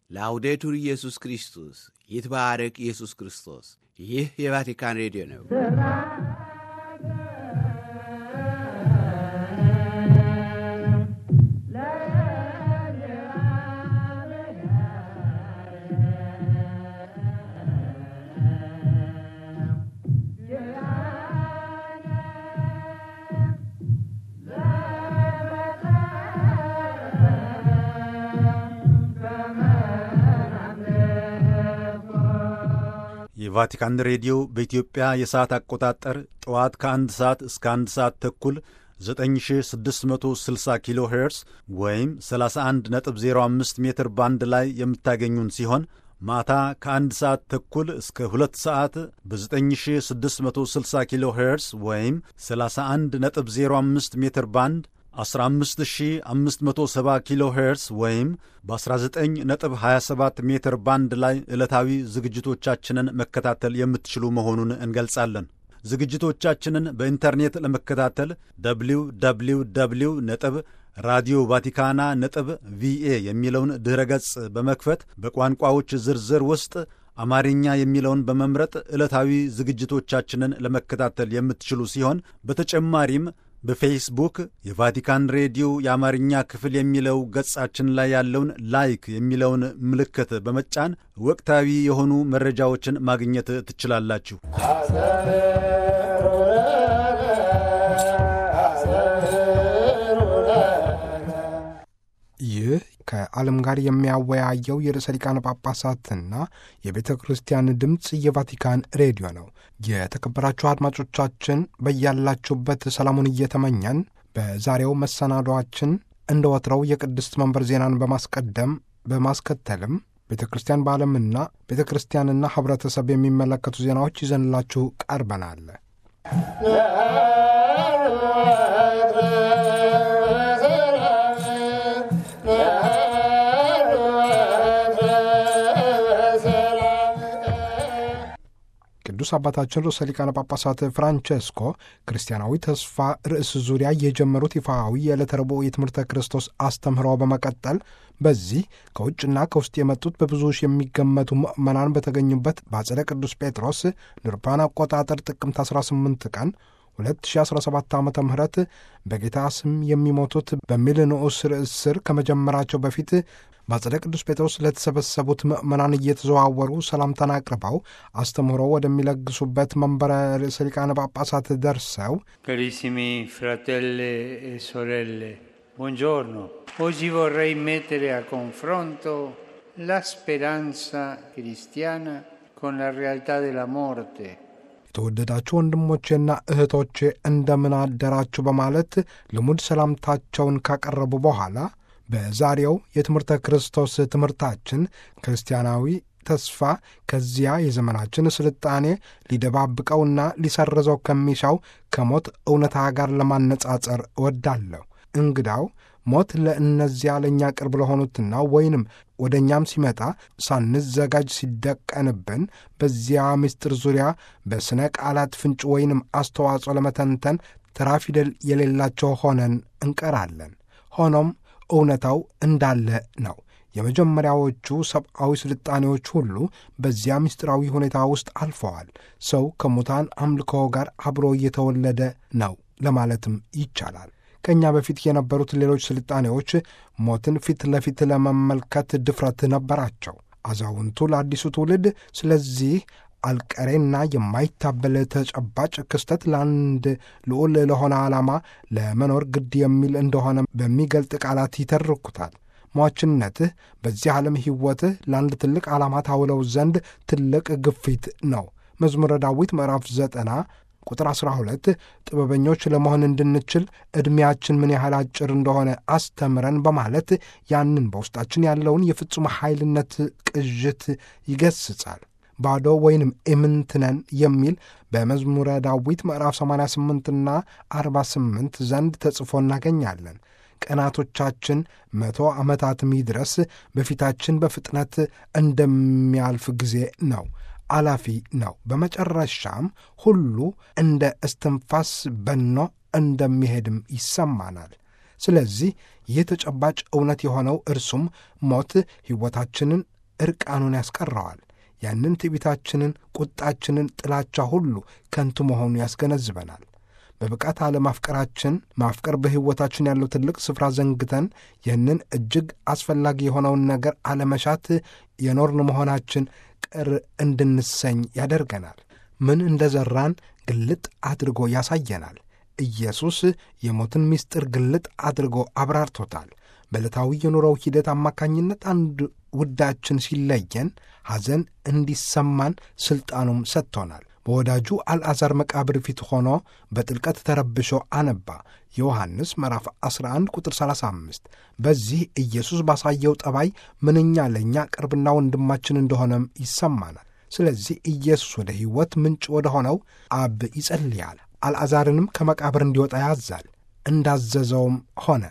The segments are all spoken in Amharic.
ላውዴቱር ኢየሱስ ክርስቶስ ይትባረክ ኢየሱስ ክርስቶስ። ይህ የቫቲካን ሬዲዮ ነው። የቫቲካን ሬዲዮ በኢትዮጵያ የሰዓት አቆጣጠር ጠዋት ከአንድ ሰዓት እስከ አንድ ሰዓት ተኩል 9660 ኪሎ ሄርስ ወይም 31.05 ሜትር ባንድ ላይ የምታገኙን ሲሆን ማታ ከአንድ ሰዓት ተኩል እስከ ሁለት ሰዓት በ9660 ኪሎ ሄርስ ወይም 31.05 ሜትር ባንድ 15570 ኪሎ ሄርስ ወይም በ19.27 ሜትር ባንድ ላይ ዕለታዊ ዝግጅቶቻችንን መከታተል የምትችሉ መሆኑን እንገልጻለን። ዝግጅቶቻችንን በኢንተርኔት ለመከታተል ደብሊው ደብሊው ደብሊው ነጥብ ራዲዮ ቫቲካና ነጥብ ቪኤ የሚለውን ድኅረ ገጽ በመክፈት በቋንቋዎች ዝርዝር ውስጥ አማርኛ የሚለውን በመምረጥ ዕለታዊ ዝግጅቶቻችንን ለመከታተል የምትችሉ ሲሆን በተጨማሪም በፌስቡክ የቫቲካን ሬዲዮ የአማርኛ ክፍል የሚለው ገጻችን ላይ ያለውን ላይክ የሚለውን ምልክት በመጫን ወቅታዊ የሆኑ መረጃዎችን ማግኘት ትችላላችሁ። ይህ ከዓለም ጋር የሚያወያየው የርዕሰ ሊቃነ ጳጳሳትና የቤተ ክርስቲያን ድምፅ የቫቲካን ሬዲዮ ነው። የተከበራችሁ አድማጮቻችን በያላችሁበት ሰላሙን እየተመኘን በዛሬው መሰናዷችን እንደ ወትረው የቅድስት መንበር ዜናን በማስቀደም በማስከተልም ቤተ ክርስቲያን በዓለምና ቤተ ክርስቲያንና ኅብረተሰብ የሚመለከቱ ዜናዎች ይዘንላችሁ ቀርበናል። ቅዱስ አባታችን ርዕሰ ሊቃነ ጳጳሳት ፍራንቼስኮ ክርስቲያናዊ ተስፋ ርዕስ ዙሪያ የጀመሩት ይፋዊ የዕለተ ረቡዕ የትምህርተ ክርስቶስ አስተምህሮ በመቀጠል በዚህ ከውጭና ከውስጥ የመጡት በብዙ ሺህ የሚገመቱ ምዕመናን በተገኙበት በአጸደ ቅዱስ ጴጥሮስ ንርፓን አቆጣጠር ጥቅምት 18 ቀን 2017 ዓ ም በጌታ ስም የሚሞቱት በሚል ንዑስ ርዕስ ስር ከመጀመራቸው በፊት በአጸደ ቅዱስ ጴጥሮስ ለተሰበሰቡት ምዕመናን እየተዘዋወሩ ሰላምታን አቅርበው አስተምህሮ ወደሚለግሱበት መንበረ ርዕሰ ሊቃነ ጳጳሳት ደርሰው Carissimi fratelli e sorelle, buongiorno. Oggi vorrei mettere a confronto la speranza cristiana con la realtà della morte. የተወደዳችሁ ወንድሞቼና እህቶቼ እንደምን አደራችሁ በማለት ልሙድ ሰላምታቸውን ካቀረቡ በኋላ በዛሬው የትምህርተ ክርስቶስ ትምህርታችን ክርስቲያናዊ ተስፋ ከዚያ የዘመናችን ስልጣኔ ሊደባብቀውና ሊሰርዘው ከሚሻው ከሞት እውነታ ጋር ለማነጻጸር እወዳለሁ። እንግዳው ሞት ለእነዚያ ለእኛ ቅርብ ለሆኑትና ወይንም ወደ እኛም ሲመጣ ሳንዘጋጅ ሲደቀንብን በዚያ ምስጢር ዙሪያ በሥነ ቃላት ፍንጭ ወይንም አስተዋጽኦ ለመተንተን ተራ ፊደል የሌላቸው ሆነን እንቀራለን። ሆኖም እውነታው እንዳለ ነው። የመጀመሪያዎቹ ሰብአዊ ስልጣኔዎች ሁሉ በዚያ ምስጢራዊ ሁኔታ ውስጥ አልፈዋል። ሰው ከሙታን አምልኮ ጋር አብሮ እየተወለደ ነው ለማለትም ይቻላል። ከእኛ በፊት የነበሩት ሌሎች ስልጣኔዎች ሞትን ፊት ለፊት ለመመልከት ድፍረት ነበራቸው። አዛውንቱ ለአዲሱ ትውልድ ስለዚህ አልቀሬና የማይታበል ተጨባጭ ክስተት ለአንድ ልዑል ለሆነ ዓላማ ለመኖር ግድ የሚል እንደሆነ በሚገልጥ ቃላት ይተርኩታል። ሟችነትህ በዚህ ዓለም ሕይወትህ ለአንድ ትልቅ ዓላማ ታውለው ዘንድ ትልቅ ግፊት ነው። መዝሙረ ዳዊት ምዕራፍ ዘጠና ቁጥር 12 ጥበበኞች ለመሆን እንድንችል ዕድሜያችን ምን ያህል አጭር እንደሆነ አስተምረን በማለት ያንን በውስጣችን ያለውን የፍጹም ኃይልነት ቅዥት ይገስጻል። ባዶ ወይንም ኢምንትነን የሚል በመዝሙረ ዳዊት ምዕራፍ 88ና 48 ዘንድ ተጽፎ እናገኛለን። ቀናቶቻችን መቶ ዓመታትም ይድረስ በፊታችን በፍጥነት እንደሚያልፍ ጊዜ ነው። አላፊ ነው። በመጨረሻም ሁሉ እንደ እስትንፋስ በኖ እንደሚሄድም ይሰማናል። ስለዚህ ይህ ተጨባጭ እውነት የሆነው እርሱም ሞት ሕይወታችንን ዕርቃኑን ያስቀረዋል። ያንን ትዕቢታችንን፣ ቁጣችንን፣ ጥላቻ ሁሉ ከንቱ መሆኑ ያስገነዝበናል። በብቃት አለማፍቀራችን ማፍቀር በሕይወታችን ያለው ትልቅ ስፍራ ዘንግተን ይህንን እጅግ አስፈላጊ የሆነውን ነገር አለመሻት የኖርን መሆናችን ቅር እንድንሰኝ ያደርገናል። ምን እንደ ዘራን ግልጥ አድርጎ ያሳየናል። ኢየሱስ የሞትን ምስጢር ግልጥ አድርጎ አብራርቶታል። በዕለታዊ የኑሮው ሂደት አማካኝነት አንድ ውዳችን ሲለየን ሐዘን እንዲሰማን ሥልጣኑም ሰጥቶናል። በወዳጁ አልዓዛር መቃብር ፊት ሆኖ በጥልቀት ተረብሾ አነባ። ዮሐንስ ምዕራፍ 11 ቁጥር 35። በዚህ ኢየሱስ ባሳየው ጠባይ ምንኛ ለእኛ ቅርብና ወንድማችን እንደሆነም ይሰማናል። ስለዚህ ኢየሱስ ወደ ሕይወት ምንጭ ወደ ሆነው አብ ይጸልያል። አልዓዛርንም ከመቃብር እንዲወጣ ያዛል። እንዳዘዘውም ሆነ።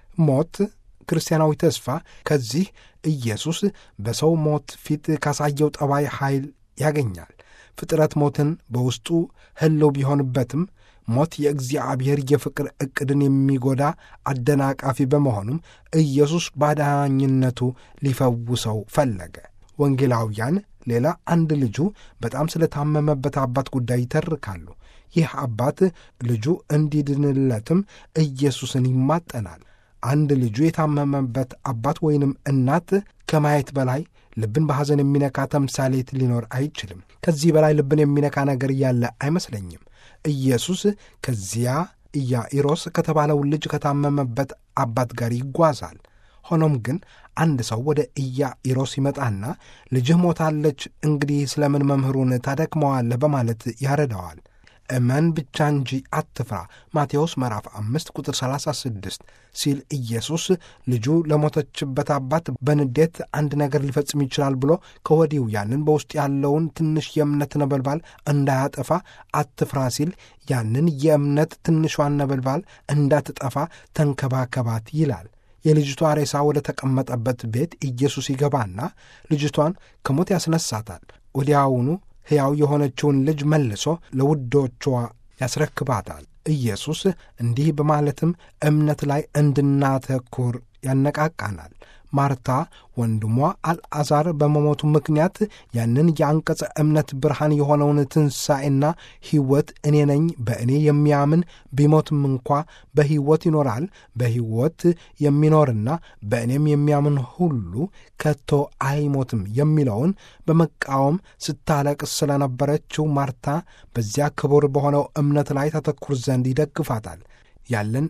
ሞት ክርስቲያናዊ ተስፋ ከዚህ ኢየሱስ በሰው ሞት ፊት ካሳየው ጠባይ ኃይል ያገኛል። ፍጥረት ሞትን በውስጡ ህልው ቢሆንበትም ሞት የእግዚአብሔር የፍቅር ዕቅድን የሚጎዳ አደናቃፊ በመሆኑም ኢየሱስ ባዳኝነቱ ሊፈውሰው ፈለገ። ወንጌላውያን ሌላ አንድ ልጁ በጣም ስለታመመበት አባት ጉዳይ ይተርካሉ። ይህ አባት ልጁ እንዲድንለትም ኢየሱስን ይማጠናል። አንድ ልጁ የታመመበት አባት ወይንም እናት ከማየት በላይ ልብን በሐዘን የሚነካ ተምሳሌት ሊኖር አይችልም። ከዚህ በላይ ልብን የሚነካ ነገር ያለ አይመስለኝም። ኢየሱስ ከዚያ ኢያኢሮስ ከተባለው ልጅ ከታመመበት አባት ጋር ይጓዛል። ሆኖም ግን አንድ ሰው ወደ ኢያኢሮስ ይመጣና ልጅህ ሞታለች፣ እንግዲህ ስለምን መምህሩን ታደክመዋለህ? በማለት ያረዳዋል። እመን ብቻ እንጂ አትፍራ ማቴዎስ ምዕራፍ አምስት ቁጥር 36 ሲል ኢየሱስ ልጁ ለሞተችበት አባት በንዴት አንድ ነገር ሊፈጽም ይችላል ብሎ ከወዲሁ ያንን በውስጥ ያለውን ትንሽ የእምነት ነበልባል እንዳያጠፋ አትፍራ ሲል ያንን የእምነት ትንሿን ነበልባል እንዳትጠፋ ተንከባከባት ይላል። የልጅቷ ሬሳ ወደ ተቀመጠበት ቤት ኢየሱስ ይገባና ልጅቷን ከሞት ያስነሳታል። ወዲያውኑ ሕያው የሆነችውን ልጅ መልሶ ለውዶቿ ያስረክባታል። ኢየሱስ እንዲህ በማለትም እምነት ላይ እንድናተኩር ያነቃቃናል። ማርታ ወንድሟ አልዓዛር በመሞቱ ምክንያት ያንን የአንቀጸ እምነት ብርሃን የሆነውን ትንሣኤና ሕይወት እኔ ነኝ፣ በእኔ የሚያምን ቢሞትም እንኳ በሕይወት ይኖራል፣ በሕይወት የሚኖርና በእኔም የሚያምን ሁሉ ከቶ አይሞትም የሚለውን በመቃወም ስታለቅስ ስለነበረችው ማርታ በዚያ ክቡር በሆነው እምነት ላይ ተተኩር ዘንድ ይደግፋታል። ያለን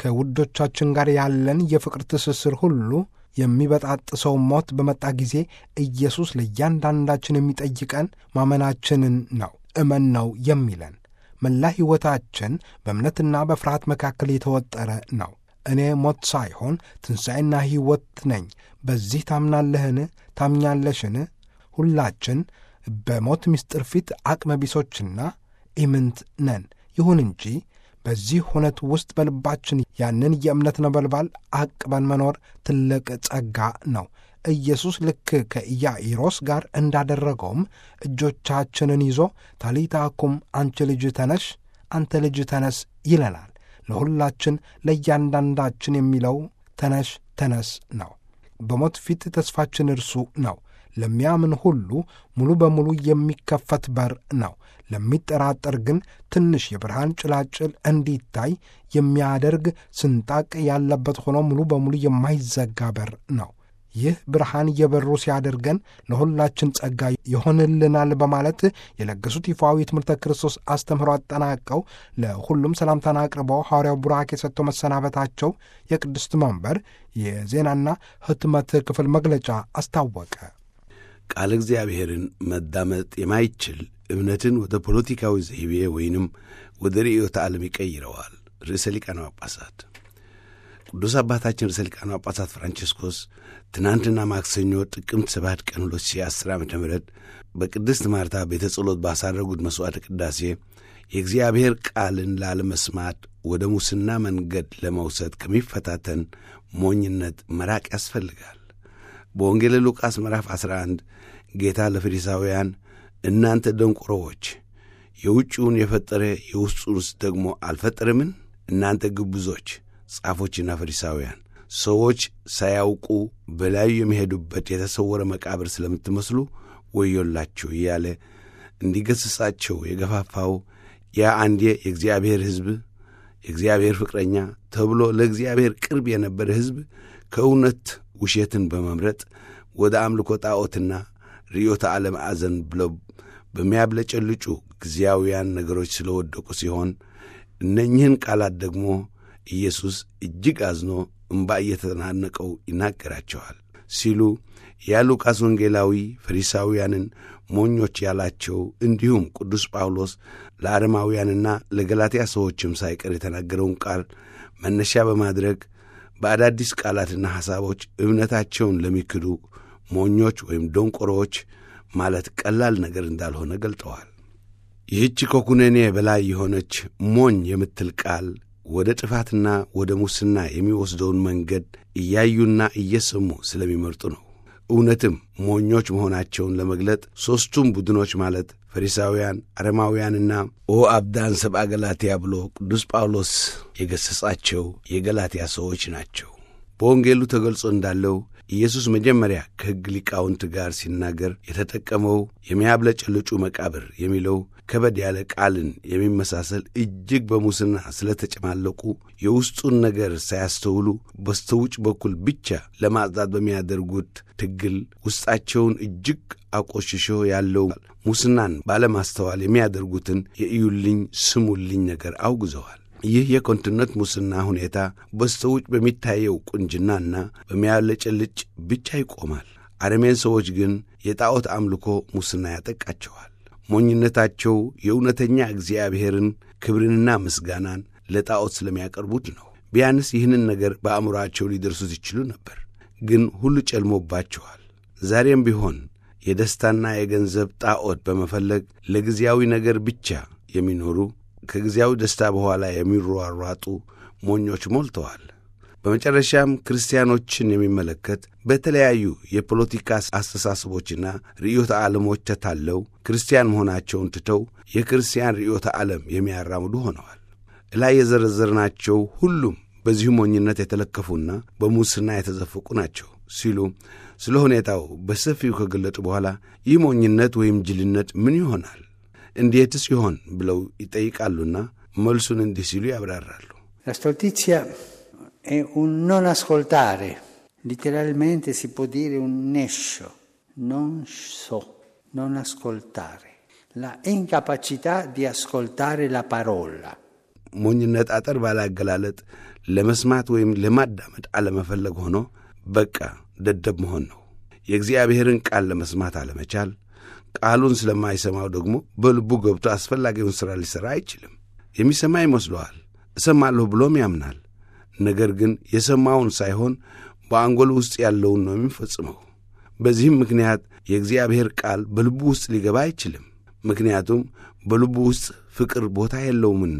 ከውዶቻችን ጋር ያለን የፍቅር ትስስር ሁሉ የሚበጣጥሰው ሞት በመጣ ጊዜ ኢየሱስ ለእያንዳንዳችን የሚጠይቀን ማመናችንን ነው። እመን ነው የሚለን። መላ ሕይወታችን በእምነትና በፍርሃት መካከል የተወጠረ ነው። እኔ ሞት ሳይሆን ትንሣኤና ሕይወት ነኝ። በዚህ ታምናለህን? ታምኛለሽን? ሁላችን በሞት ምስጢር ፊት አቅመ ቢሶችና ኢምንት ነን። ይሁን እንጂ በዚህ ሁነት ውስጥ በልባችን ያንን የእምነት ነበልባል አቅበን መኖር ትልቅ ጸጋ ነው። ኢየሱስ ልክ ከኢያኢሮስ ጋር እንዳደረገውም እጆቻችንን ይዞ ታሊታኩም አንቺ ልጅ ተነሽ፣ አንተ ልጅ ተነስ ይለናል። ለሁላችን ለእያንዳንዳችን የሚለው ተነሽ ተነስ ነው። በሞት ፊት ተስፋችን እርሱ ነው። ለሚያምን ሁሉ ሙሉ በሙሉ የሚከፈት በር ነው። ለሚጠራጠር ግን ትንሽ የብርሃን ጭላጭል እንዲታይ የሚያደርግ ስንጣቅ ያለበት ሆኖ ሙሉ በሙሉ የማይዘጋ በር ነው። ይህ ብርሃን የበሩ ሲያደርገን ለሁላችን ጸጋ ይሆንልናል በማለት የለገሱት ይፋዊ የትምህርተ ክርስቶስ አስተምህሮ አጠናቀው ለሁሉም ሰላምታን አቅርበው ሐዋርያው ቡራኬ የሰጥተው መሰናበታቸው የቅድስት መንበር የዜናና ሕትመት ክፍል መግለጫ አስታወቀ። ቃል እግዚአብሔርን መዳመጥ የማይችል እምነትን ወደ ፖለቲካዊ ዘይቤ ወይንም ወደ ርዕዮተ ዓለም ይቀይረዋል። ርዕሰ ሊቃነ ጳጳሳት ቅዱስ አባታችን ርዕሰ ሊቃነ ጳጳሳት ፍራንቺስኮስ ትናንትና ማክሰኞ ጥቅምት 7 ቀን 2010 ዓ ም በቅድስት ማርታ ቤተ ጸሎት ባሳረጉት መሥዋዕተ ቅዳሴ የእግዚአብሔር ቃልን ላለመስማት ወደ ሙስና መንገድ ለመውሰድ ከሚፈታተን ሞኝነት መራቅ ያስፈልጋል። በወንጌል ሉቃስ ምዕራፍ 11 ጌታ ለፈሪሳውያን እናንተ ደንቆሮዎች የውጭውን የፈጠረ የውስጡንስ ደግሞ አልፈጠረምን? እናንተ ግብዞች ጻፎችና ፈሪሳውያን ሰዎች ሳያውቁ በላዩ የሚሄዱበት የተሰወረ መቃብር ስለምትመስሉ ወዮላችሁ እያለ እንዲገሥጻቸው የገፋፋው ያ አንዴ የእግዚአብሔር ሕዝብ የእግዚአብሔር ፍቅረኛ ተብሎ ለእግዚአብሔር ቅርብ የነበረ ሕዝብ ከእውነት ውሸትን በመምረጥ ወደ አምልኮ ጣዖትና ርዮተ ዓለም አዘን ብለው በሚያብለጨልጩ ጊዜያውያን ነገሮች ስለወደቁ ሲሆን እነኝህን ቃላት ደግሞ ኢየሱስ እጅግ አዝኖ እምባ እየተናነቀው ይናገራቸዋል ሲሉ ያ ሉቃስ ወንጌላዊ ፈሪሳውያንን ሞኞች ያላቸው እንዲሁም ቅዱስ ጳውሎስ ለአረማውያንና ለገላትያ ሰዎችም ሳይቀር የተናገረውን ቃል መነሻ በማድረግ በአዳዲስ ቃላትና ሐሳቦች እምነታቸውን ለሚክዱ ሞኞች ወይም ደንቆሮዎች ማለት ቀላል ነገር እንዳልሆነ ገልጠዋል። ይህች ከኩነኔ በላይ የሆነች ሞኝ የምትል ቃል ወደ ጥፋትና ወደ ሙስና የሚወስደውን መንገድ እያዩና እየሰሙ ስለሚመርጡ ነው። እውነትም ሞኞች መሆናቸውን ለመግለጥ ሦስቱም ቡድኖች ማለት ፈሪሳውያን፣ አረማውያንና ኦ አብዳን ሰብአ ገላትያ ብሎ ቅዱስ ጳውሎስ የገሠጻቸው የገላትያ ሰዎች ናቸው። በወንጌሉ ተገልጾ እንዳለው ኢየሱስ መጀመሪያ ከሕግ ሊቃውንት ጋር ሲናገር የተጠቀመው የሚያብለጨልጩ መቃብር የሚለው ከበድ ያለ ቃልን የሚመሳሰል እጅግ በሙስና ስለተጨማለቁ የውስጡን ነገር ሳያስተውሉ በስተውጭ በኩል ብቻ ለማጽዳት በሚያደርጉት ትግል ውስጣቸውን እጅግ አቆሽሾ ያለው ሙስናን ባለማስተዋል የሚያደርጉትን የእዩልኝ ስሙልኝ ነገር አውግዘዋል። ይህ የኮንትነት ሙስና ሁኔታ በስተውጭ በሚታየው ቁንጅናና በሚያለጨልጭ ብቻ ይቆማል። አረሜን ሰዎች ግን የጣዖት አምልኮ ሙስና ያጠቃቸዋል። ሞኝነታቸው የእውነተኛ እግዚአብሔርን ክብርንና ምስጋናን ለጣዖት ስለሚያቀርቡት ነው። ቢያንስ ይህንን ነገር በአእምሮአቸው ሊደርሱት ይችሉ ነበር፣ ግን ሁሉ ጨልሞባቸዋል። ዛሬም ቢሆን የደስታና የገንዘብ ጣዖት በመፈለግ ለጊዜያዊ ነገር ብቻ የሚኖሩ ከጊዜያዊ ደስታ በኋላ የሚሯሯጡ ሞኞች ሞልተዋል። በመጨረሻም ክርስቲያኖችን የሚመለከት በተለያዩ የፖለቲካ አስተሳሰቦችና ርዕዮተ ዓለሞች ተታለው ክርስቲያን መሆናቸውን ትተው የክርስቲያን ርዕዮተ ዓለም የሚያራምዱ ሆነዋል። እላይ የዘረዘርናቸው ሁሉም በዚሁ ሞኝነት የተለከፉና በሙስና የተዘፈቁ ናቸው ሲሉ ስለ ሁኔታው በሰፊው ከገለጡ በኋላ ይህ ሞኝነት ወይም ጅልነት ምን ይሆናል? እንዴትስ ይሆን ብለው ይጠይቃሉና መልሱን እንዲህ ሲሉ ያብራራሉ። La stoltizia è un non ascoltare, letteralmente si può dire un nescio, non so, non ascoltare, la incapacità di ascoltare la parola. ሞኝነት አጠር ባለ አገላለጥ ለመስማት ወይም ለማዳመጥ አለመፈለግ ሆኖ በቃ ደደብ መሆን ነው። የእግዚአብሔርን ቃል ለመስማት አለመቻል፣ ቃሉን ስለማይሰማው ደግሞ በልቡ ገብቶ አስፈላጊውን ሥራ ሊሠራ አይችልም። የሚሰማ ይመስለዋል፣ እሰማለሁ ብሎም ያምናል። ነገር ግን የሰማውን ሳይሆን በአንጎል ውስጥ ያለውን ነው የሚፈጽመው። በዚህም ምክንያት የእግዚአብሔር ቃል በልቡ ውስጥ ሊገባ አይችልም። ምክንያቱም በልቡ ውስጥ ፍቅር ቦታ የለውምና።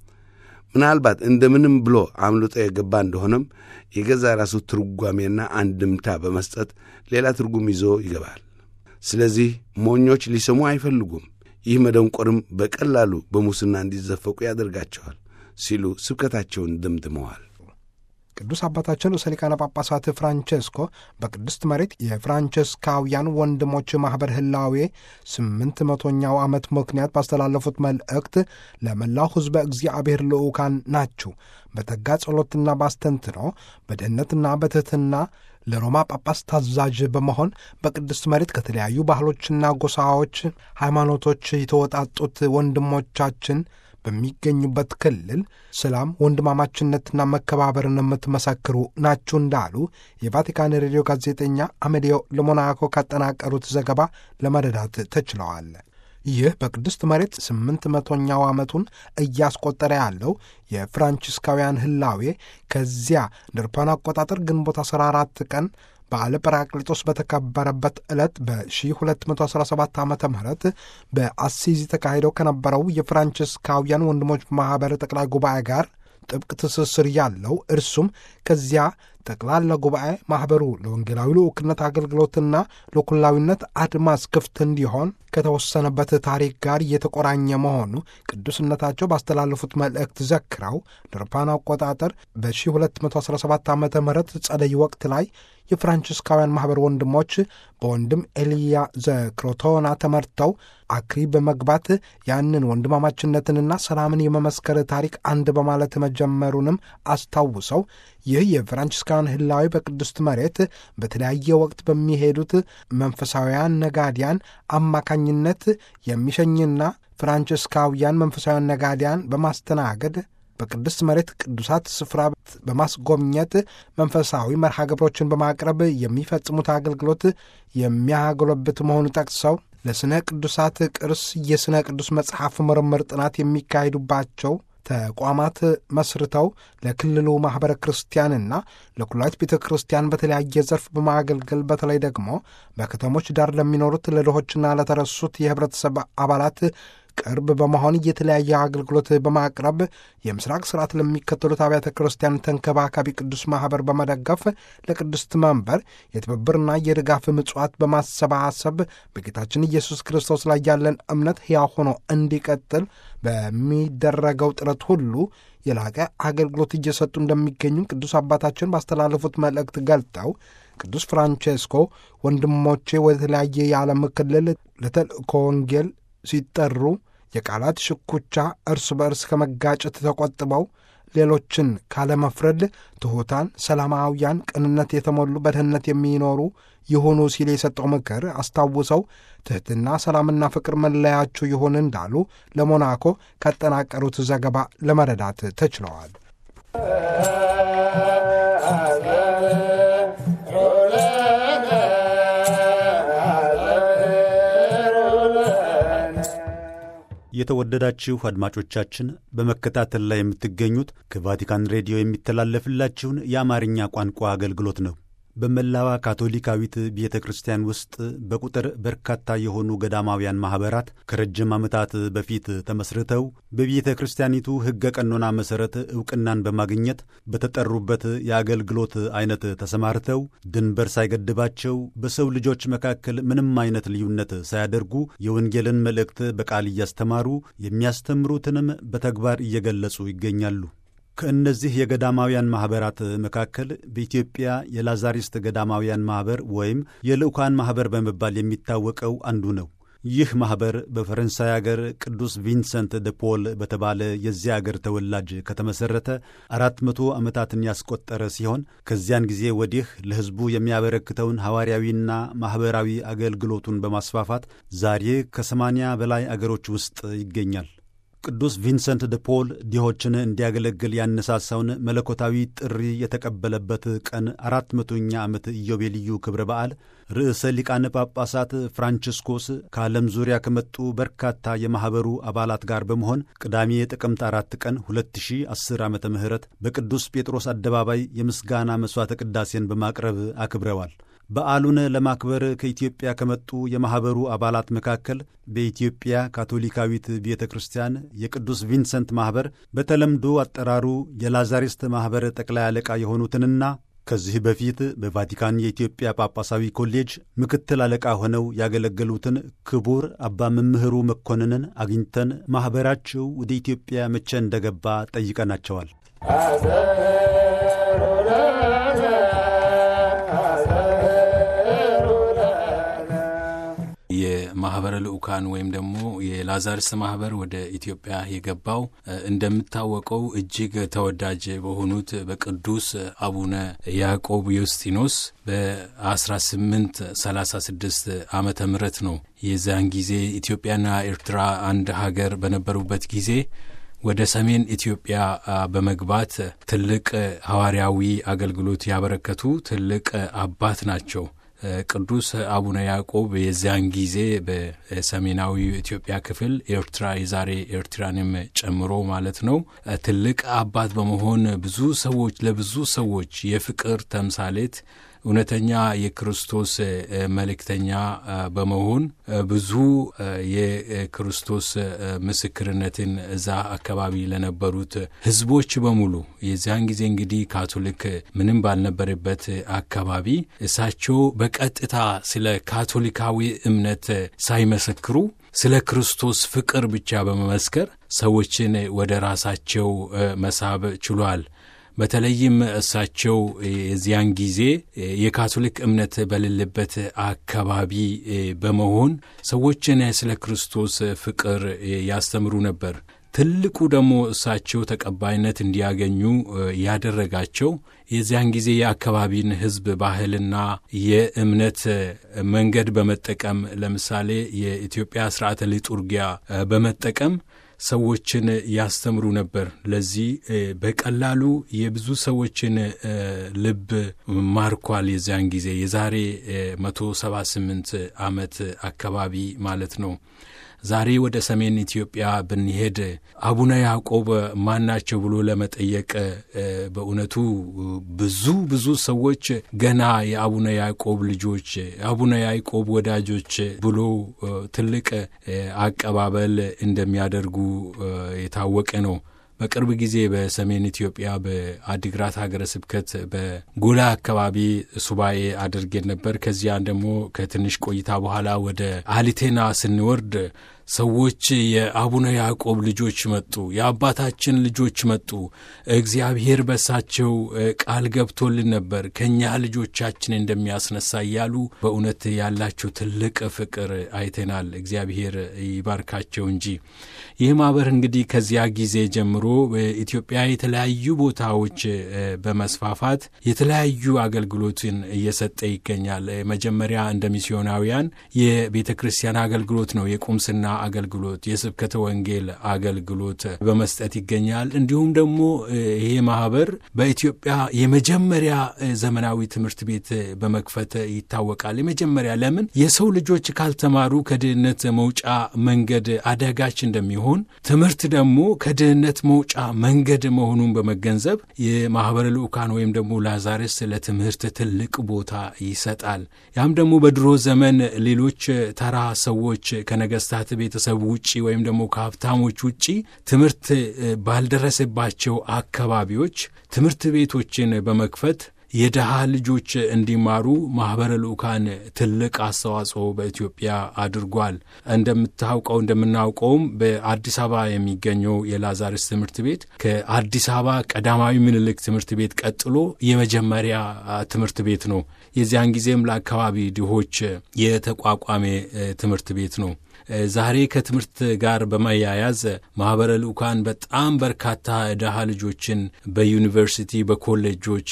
ምናልባት እንደምንም ብሎ አምልጦ የገባ እንደሆነም የገዛ ራሱ ትርጓሜና አንድምታ በመስጠት ሌላ ትርጉም ይዞ ይገባል። ስለዚህ ሞኞች ሊሰሙ አይፈልጉም። ይህ መደንቆርም በቀላሉ በሙስና እንዲዘፈቁ ያደርጋቸዋል ሲሉ ስብከታቸውን ደምድመዋል። ቅዱስ አባታችን ርዕሰ ሊቃነ ጳጳሳት ፍራንቼስኮ በቅድስት መሬት የፍራንቼስካውያን ወንድሞች ማኅበር ህላዌ ስምንት መቶኛው ዓመት ምክንያት ባስተላለፉት መልእክት ለመላው ሕዝበ እግዚአብሔር ልዑካን ናችሁ፣ በተጋ ጸሎትና ባስተንትኖ በድህነትና በትሕትና ለሮማ ጳጳስ ታዛዥ በመሆን በቅድስት መሬት ከተለያዩ ባህሎችና ጎሳዎች፣ ሃይማኖቶች የተወጣጡት ወንድሞቻችን በሚገኙበት ክልል ሰላም፣ ወንድማማችነትና መከባበርን የምትመሰክሩ ናችሁ እንዳሉ የቫቲካን ሬዲዮ ጋዜጠኛ አሜዲዮ ለሞናኮ ካጠናቀሩት ዘገባ ለመረዳት ተችለዋል። ይህ በቅድስት መሬት ስምንት መቶኛው ዓመቱን እያስቆጠረ ያለው የፍራንቺስካውያን ህላዌ ከዚያ ድርፓን አቆጣጠር ግንቦት 14 ቀን በዓለ ጰራቅሊጦስ በተከበረበት ዕለት በ1217 ዓ ም በአሲዚ ተካሂደው ከነበረው የፍራንቺስካውያን ወንድሞች ማኅበር ጠቅላይ ጉባኤ ጋር ጥብቅ ትስስር ያለው እርሱም ከዚያ ጠቅላላ ጉባኤ ማኅበሩ ለወንጌላዊ ልዑክነት አገልግሎትና ለኩላዊነት አድማስ ክፍት እንዲሆን ከተወሰነበት ታሪክ ጋር እየተቆራኘ መሆኑ ቅዱስነታቸው ባስተላለፉት መልእክት ዘክረው ለአውሮፓውያን አቆጣጠር በ1217 ዓ ም ጸደይ ወቅት ላይ የፍራንቺስካውያን ማኅበር ወንድሞች በወንድም ኤልያ ዘክሮቶና ተመርተው አክሪ በመግባት ያንን ወንድማማችነትንና ሰላምን የመመስከር ታሪክ አንድ በማለት መጀመሩንም አስታውሰው ይህ የፍራንቺስካውያን ህላዊ በቅድስት መሬት በተለያየ ወቅት በሚሄዱት መንፈሳውያን ነጋዲያን አማካኝነት የሚሸኝና ፍራንቺስካውያን መንፈሳውያን ነጋዲያን በማስተናገድ በቅድስት መሬት ቅዱሳት ስፍራ በማስጎብኘት መንፈሳዊ መርሃ ግብሮችን በማቅረብ የሚፈጽሙት አገልግሎት የሚያጎለብት መሆኑ ጠቅሰው ለሥነ ቅዱሳት ቅርስ የሥነ ቅዱስ መጽሐፍ ምርምር ጥናት የሚካሄዱባቸው ተቋማት መስርተው ለክልሉ ማኅበረ ክርስቲያንና ለኩላዊት ቤተ ክርስቲያን በተለያየ ዘርፍ በማገልገል በተለይ ደግሞ በከተሞች ዳር ለሚኖሩት ለድሆችና ለተረሱት የኅብረተሰብ አባላት ቅርብ በመሆን የተለያየ አገልግሎት በማቅረብ የምስራቅ ስርዓት ለሚከተሉት አብያተ ክርስቲያን ተንከባካቢ ቅዱስ ማኅበር በመደገፍ ለቅድስት መንበር የትብብርና የድጋፍ ምጽዋት በማሰባሰብ በጌታችን ኢየሱስ ክርስቶስ ላይ ያለን እምነት ሕያው ሆኖ እንዲቀጥል በሚደረገው ጥረት ሁሉ የላቀ አገልግሎት እየሰጡ እንደሚገኙ ቅዱስ አባታችን ባስተላለፉት መልእክት ገልጠው ቅዱስ ፍራንቼስኮ ወንድሞቼ ወደ ተለያየ የዓለም ክልል ለተልእኮ ወንጌል ሲጠሩ የቃላት ሽኩቻ እርስ በእርስ ከመጋጨት ተቆጥበው ሌሎችን ካለመፍረድ ትሑታን፣ ሰላማውያን፣ ቅንነት የተሞሉ በድህነት የሚኖሩ ይሁኑ ሲል የሰጠው ምክር አስታውሰው ትሕትና፣ ሰላምና ፍቅር መለያችሁ ይሁን እንዳሉ ለሞናኮ ካጠናቀሩት ዘገባ ለመረዳት ተችለዋል። የተወደዳችሁ አድማጮቻችን በመከታተል ላይ የምትገኙት ከቫቲካን ሬዲዮ የሚተላለፍላችሁን የአማርኛ ቋንቋ አገልግሎት ነው። በመላዋ ካቶሊካዊት ቤተ ክርስቲያን ውስጥ በቁጥር በርካታ የሆኑ ገዳማውያን ማኅበራት ከረጅም ዓመታት በፊት ተመስርተው በቤተ ክርስቲያኒቱ ሕገ ቀኖና መሠረት ዕውቅናን በማግኘት በተጠሩበት የአገልግሎት ዐይነት ተሰማርተው ድንበር ሳይገድባቸው በሰው ልጆች መካከል ምንም አይነት ልዩነት ሳያደርጉ የወንጌልን መልእክት በቃል እያስተማሩ የሚያስተምሩትንም በተግባር እየገለጹ ይገኛሉ። ከእነዚህ የገዳማውያን ማኅበራት መካከል በኢትዮጵያ የላዛሪስት ገዳማውያን ማኅበር ወይም የልዑካን ማኅበር በመባል የሚታወቀው አንዱ ነው። ይህ ማኅበር በፈረንሳይ አገር ቅዱስ ቪንሰንት ደ ፖል በተባለ የዚያ አገር ተወላጅ ከተመሠረተ አራት መቶ ዓመታትን ያስቆጠረ ሲሆን ከዚያን ጊዜ ወዲህ ለሕዝቡ የሚያበረክተውን ሐዋርያዊና ማኅበራዊ አገልግሎቱን በማስፋፋት ዛሬ ከሰማንያ በላይ አገሮች ውስጥ ይገኛል። ቅዱስ ቪንሰንት ደ ፖል ድሆችን እንዲያገለግል ያነሳሳውን መለኮታዊ ጥሪ የተቀበለበት ቀን አራት መቶኛ ዓመት ኢዮቤልዩ ክብረ በዓል ርዕሰ ሊቃነ ጳጳሳት ፍራንቺስኮስ ከዓለም ዙሪያ ከመጡ በርካታ የማኅበሩ አባላት ጋር በመሆን ቅዳሜ ጥቅምት አራት ቀን 2010 ዓ ም በቅዱስ ጴጥሮስ አደባባይ የምስጋና መሥዋዕተ ቅዳሴን በማቅረብ አክብረዋል። በዓሉን ለማክበር ከኢትዮጵያ ከመጡ የማኅበሩ አባላት መካከል በኢትዮጵያ ካቶሊካዊት ቤተ ክርስቲያን የቅዱስ ቪንሰንት ማኅበር በተለምዶ አጠራሩ የላዛሪስት ማኅበር ጠቅላይ አለቃ የሆኑትንና ከዚህ በፊት በቫቲካን የኢትዮጵያ ጳጳሳዊ ኮሌጅ ምክትል አለቃ ሆነው ያገለገሉትን ክቡር አባ መምህሩ መኮንንን አግኝተን ማኅበራቸው ወደ ኢትዮጵያ መቼ እንደገባ ጠይቀናቸዋል። የማህበረ ልዑካን ወይም ደግሞ የላዛርስ ማህበር ወደ ኢትዮጵያ የገባው እንደምታወቀው እጅግ ተወዳጅ በሆኑት በቅዱስ አቡነ ያዕቆብ ዮስጢኖስ በ1836 ዓመተ ምህረት ነው። የዚያን ጊዜ ኢትዮጵያና ኤርትራ አንድ ሀገር በነበሩበት ጊዜ ወደ ሰሜን ኢትዮጵያ በመግባት ትልቅ ሐዋርያዊ አገልግሎት ያበረከቱ ትልቅ አባት ናቸው። ቅዱስ አቡነ ያዕቆብ የዚያን ጊዜ በሰሜናዊ ኢትዮጵያ ክፍል ኤርትራ የዛሬ ኤርትራንም ጨምሮ ማለት ነው ትልቅ አባት በመሆን ብዙ ሰዎች ለብዙ ሰዎች የፍቅር ተምሳሌት እውነተኛ የክርስቶስ መልእክተኛ በመሆን ብዙ የክርስቶስ ምስክርነትን እዛ አካባቢ ለነበሩት ሕዝቦች በሙሉ የዚያን ጊዜ እንግዲህ ካቶሊክ ምንም ባልነበረበት አካባቢ እሳቸው በቀጥታ ስለ ካቶሊካዊ እምነት ሳይመሰክሩ ስለ ክርስቶስ ፍቅር ብቻ በመመስከር ሰዎችን ወደ ራሳቸው መሳብ ችሏል። በተለይም እሳቸው የዚያን ጊዜ የካቶሊክ እምነት በሌለበት አካባቢ በመሆን ሰዎችን ስለ ክርስቶስ ፍቅር ያስተምሩ ነበር። ትልቁ ደግሞ እሳቸው ተቀባይነት እንዲያገኙ ያደረጋቸው የዚያን ጊዜ የአካባቢን ሕዝብ ባህልና የእምነት መንገድ በመጠቀም ለምሳሌ የኢትዮጵያ ስርዓተ ሊጡርጊያ በመጠቀም ሰዎችን ያስተምሩ ነበር። ለዚህ በቀላሉ የብዙ ሰዎችን ልብ ማርኳል። የዚያን ጊዜ የዛሬ 178 ዓመት አካባቢ ማለት ነው። ዛሬ ወደ ሰሜን ኢትዮጵያ ብንሄድ አቡነ ያዕቆብ ማናቸው ብሎ ለመጠየቅ በእውነቱ ብዙ ብዙ ሰዎች ገና የአቡነ ያዕቆብ ልጆች፣ አቡነ ያዕቆብ ወዳጆች ብሎ ትልቅ አቀባበል እንደሚያደርጉ የታወቀ ነው። በቅርብ ጊዜ በሰሜን ኢትዮጵያ በአዲግራት ሀገረ ስብከት በጎላ አካባቢ ሱባኤ አድርጌን ነበር። ከዚያን ደግሞ ከትንሽ ቆይታ በኋላ ወደ አሊቴና ስንወርድ ሰዎች የአቡነ ያዕቆብ ልጆች መጡ፣ የአባታችን ልጆች መጡ፣ እግዚአብሔር በሳቸው ቃል ገብቶልን ነበር ከእኛ ልጆቻችን እንደሚያስነሳ እያሉ በእውነት ያላቸው ትልቅ ፍቅር አይተናል። እግዚአብሔር ይባርካቸው እንጂ ይህ ማኅበር እንግዲህ ከዚያ ጊዜ ጀምሮ በኢትዮጵያ የተለያዩ ቦታዎች በመስፋፋት የተለያዩ አገልግሎትን እየሰጠ ይገኛል። መጀመሪያ እንደ ሚስዮናውያን የቤተ ክርስቲያን አገልግሎት ነው የቁምስና አገልግሎት የስብከተ ወንጌል አገልግሎት በመስጠት ይገኛል። እንዲሁም ደግሞ ይሄ ማህበር በኢትዮጵያ የመጀመሪያ ዘመናዊ ትምህርት ቤት በመክፈት ይታወቃል። የመጀመሪያ ለምን የሰው ልጆች ካልተማሩ ከድህነት መውጫ መንገድ አዳጋች እንደሚሆን ትምህርት ደግሞ ከድህነት መውጫ መንገድ መሆኑን በመገንዘብ የማህበረ ልዑካን ወይም ደግሞ ላዛርስ ለትምህርት ትልቅ ቦታ ይሰጣል። ያም ደግሞ በድሮ ዘመን ሌሎች ተራ ሰዎች ከነገስታት ቤተሰብ ውጪ ወይም ደግሞ ከሀብታሞች ውጪ ትምህርት ባልደረሰባቸው አካባቢዎች ትምህርት ቤቶችን በመክፈት የድሃ ልጆች እንዲማሩ ማኅበረ ልዑካን ትልቅ አስተዋጽኦ በኢትዮጵያ አድርጓል። እንደምታውቀው እንደምናውቀውም በአዲስ አበባ የሚገኘው የላዛርስ ትምህርት ቤት ከአዲስ አበባ ቀዳማዊ ምኒልክ ትምህርት ቤት ቀጥሎ የመጀመሪያ ትምህርት ቤት ነው። የዚያን ጊዜም ለአካባቢ ድሆች የተቋቋመ ትምህርት ቤት ነው። ዛሬ ከትምህርት ጋር በማያያዝ ማኅበረ ልዑካን በጣም በርካታ ድሃ ልጆችን በዩኒቨርሲቲ፣ በኮሌጆች፣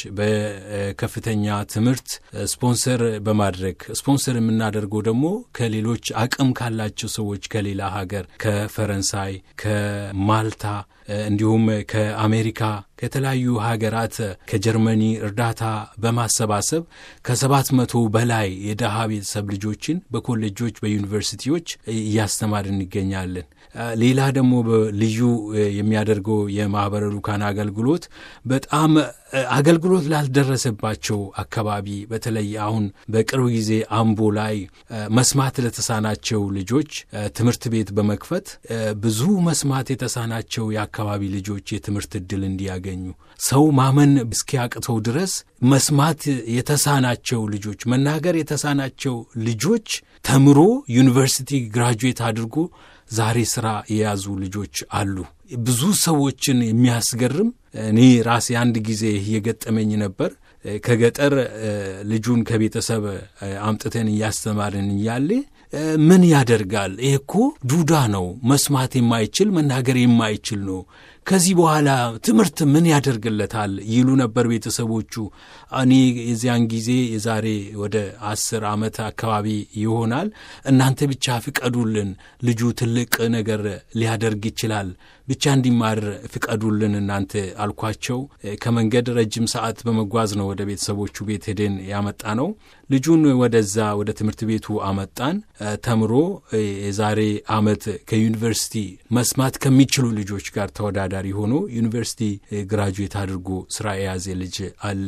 በከፍተኛ ትምህርት ስፖንሰር በማድረግ ስፖንሰር የምናደርገው ደግሞ ከሌሎች አቅም ካላቸው ሰዎች ከሌላ ሀገር ከፈረንሳይ፣ ከማልታ እንዲሁም ከአሜሪካ ከተለያዩ ሀገራት ከጀርመኒ እርዳታ በማሰባሰብ ከሰባት መቶ በላይ የደሃ ቤተሰብ ልጆችን በኮሌጆች በዩኒቨርሲቲዎች እያስተማርን እንገኛለን። ሌላ ደግሞ ልዩ የሚያደርገው የማኅበረ ልዑካን አገልግሎት በጣም አገልግሎት ላልደረሰባቸው አካባቢ በተለይ አሁን በቅርብ ጊዜ አምቦ ላይ መስማት ለተሳናቸው ልጆች ትምህርት ቤት በመክፈት ብዙ መስማት የተሳናቸው የአካባቢ ልጆች የትምህርት ዕድል እንዲያገኙ ሰው ማመን እስኪያቅተው ድረስ መስማት የተሳናቸው ልጆች መናገር የተሳናቸው ልጆች ተምሮ ዩኒቨርሲቲ ግራጁዌት አድርጎ ዛሬ ሥራ የያዙ ልጆች አሉ። ብዙ ሰዎችን የሚያስገርም እኔ ራሴ አንድ ጊዜ የገጠመኝ ነበር። ከገጠር ልጁን ከቤተሰብ አምጥተን እያስተማርን እያለ ምን ያደርጋል? ይህ እኮ ዱዳ ነው፣ መስማት የማይችል መናገር የማይችል ነው። ከዚህ በኋላ ትምህርት ምን ያደርግለታል? ይሉ ነበር ቤተሰቦቹ። እኔ የዚያን ጊዜ የዛሬ ወደ አስር ዓመት አካባቢ ይሆናል። እናንተ ብቻ ፍቀዱልን፣ ልጁ ትልቅ ነገር ሊያደርግ ይችላል፣ ብቻ እንዲማር ፍቀዱልን እናንተ አልኳቸው። ከመንገድ ረጅም ሰዓት በመጓዝ ነው ወደ ቤተሰቦቹ ቤት ሄደን ያመጣ ነው። ልጁን ወደዛ ወደ ትምህርት ቤቱ አመጣን። ተምሮ የዛሬ ዓመት ከዩኒቨርሲቲ መስማት ከሚችሉ ልጆች ጋር ተወዳዳሪ ሆኖ ዩኒቨርሲቲ ግራጁዌት አድርጎ ስራ የያዘ ልጅ አለ።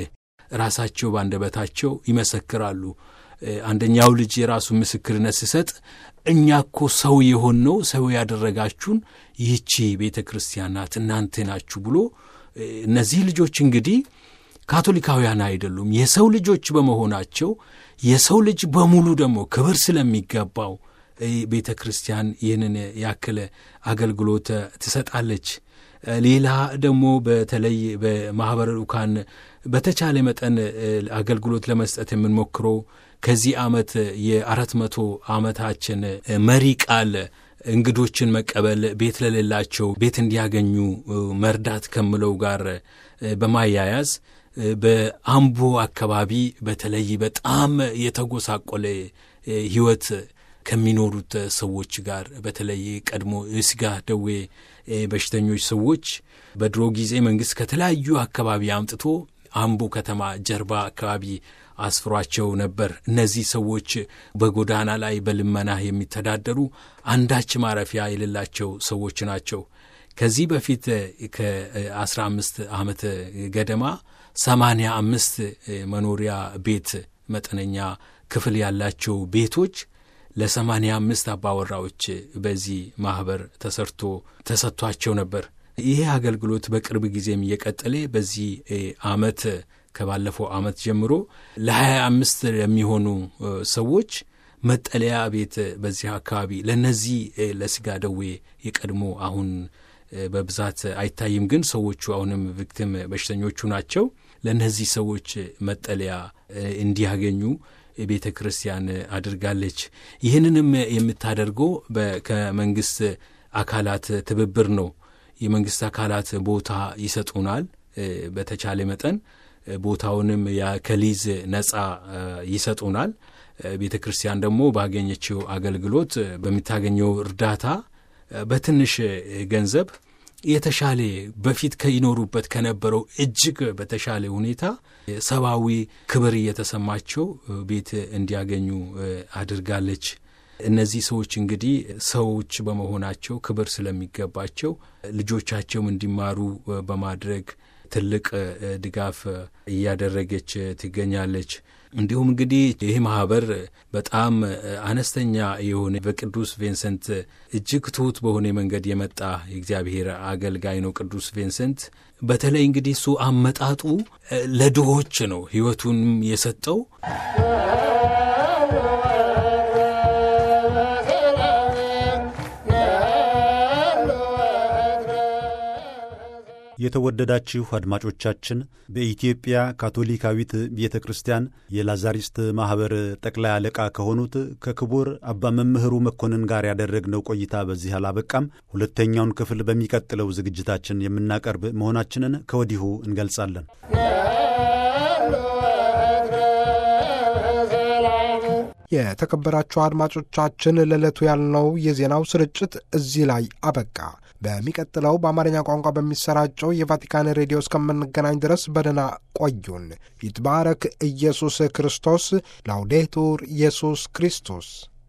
ራሳቸው ባንደበታቸው ይመሰክራሉ። አንደኛው ልጅ የራሱ ምስክርነት ሲሰጥ እኛ እኮ ሰው የሆንነው ሰው ያደረጋችሁን ይህቺ ቤተ ክርስቲያን ናት እናንተ ናችሁ ብሎ እነዚህ ልጆች እንግዲህ ካቶሊካውያን አይደሉም። የሰው ልጆች በመሆናቸው የሰው ልጅ በሙሉ ደግሞ ክብር ስለሚገባው ቤተ ክርስቲያን ይህንን ያክል አገልግሎት ትሰጣለች። ሌላ ደግሞ በተለይ በማኅበረ ልዑካን በተቻለ መጠን አገልግሎት ለመስጠት የምንሞክረው ከዚህ ዓመት የአራት መቶ ዓመታችን መሪ ቃል እንግዶችን መቀበል ቤት ለሌላቸው ቤት እንዲያገኙ መርዳት ከምለው ጋር በማያያዝ በአምቦ አካባቢ በተለይ በጣም የተጎሳቆለ ሕይወት ከሚኖሩት ሰዎች ጋር በተለይ ቀድሞ የስጋ ደዌ በሽተኞች ሰዎች በድሮ ጊዜ መንግሥት ከተለያዩ አካባቢ አምጥቶ አምቦ ከተማ ጀርባ አካባቢ አስፍሯቸው ነበር። እነዚህ ሰዎች በጎዳና ላይ በልመና የሚተዳደሩ አንዳች ማረፊያ የሌላቸው ሰዎች ናቸው። ከዚህ በፊት ከአስራ አምስት ዓመት ገደማ ሰማንያ አምስት መኖሪያ ቤት መጠነኛ ክፍል ያላቸው ቤቶች ለሰማንያ አምስት አባወራዎች በዚህ ማኅበር ተሰርቶ ተሰጥቷቸው ነበር። ይሄ አገልግሎት በቅርብ ጊዜም እየቀጠለ በዚህ ዓመት ከባለፈው ዓመት ጀምሮ ለሀያ አምስት ለሚሆኑ ሰዎች መጠለያ ቤት በዚህ አካባቢ ለእነዚህ ለስጋ ደዌ የቀድሞ አሁን በብዛት አይታይም፣ ግን ሰዎቹ አሁንም ቪክቲም በሽተኞቹ ናቸው። ለእነዚህ ሰዎች መጠለያ እንዲያገኙ ቤተ ክርስቲያን አድርጋለች። ይህንንም የምታደርገው ከመንግሥት አካላት ትብብር ነው። የመንግሥት አካላት ቦታ ይሰጡናል። በተቻለ መጠን ቦታውንም ከሊዝ ነጻ ይሰጡናል። ቤተ ክርስቲያን ደግሞ ባገኘችው አገልግሎት በምታገኘው እርዳታ በትንሽ ገንዘብ የተሻለ በፊት ከይኖሩበት ከነበረው እጅግ በተሻለ ሁኔታ ሰብአዊ ክብር እየተሰማቸው ቤት እንዲያገኙ አድርጋለች። እነዚህ ሰዎች እንግዲህ ሰዎች በመሆናቸው ክብር ስለሚገባቸው ልጆቻቸውም እንዲማሩ በማድረግ ትልቅ ድጋፍ እያደረገች ትገኛለች። እንዲሁም እንግዲህ ይህ ማህበር በጣም አነስተኛ የሆነ በቅዱስ ቪንሰንት እጅግ ትሑት በሆነ መንገድ የመጣ የእግዚአብሔር አገልጋይ ነው። ቅዱስ ቪንሰንት በተለይ እንግዲህ እሱ አመጣጡ ለድሆች ነው ሕይወቱንም የሰጠው። የተወደዳችሁ አድማጮቻችን በኢትዮጵያ ካቶሊካዊት ቤተ ክርስቲያን የላዛሪስት ማኅበር ጠቅላይ አለቃ ከሆኑት ከክቡር አባ መምህሩ መኮንን ጋር ያደረግነው ቆይታ በዚህ አላበቃም። ሁለተኛውን ክፍል በሚቀጥለው ዝግጅታችን የምናቀርብ መሆናችንን ከወዲሁ እንገልጻለን። የተከበራችሁ አድማጮቻችን ለዕለቱ ያልነው የዜናው ስርጭት እዚህ ላይ አበቃ። በሚቀጥለው በአማርኛ ቋንቋ በሚሰራጨው የቫቲካን ሬዲዮ እስከምንገናኝ ድረስ በደህና ቆዩን። ይትባረክ ኢየሱስ ክርስቶስ። ላውዴቱር ኢየሱስ ክርስቶስ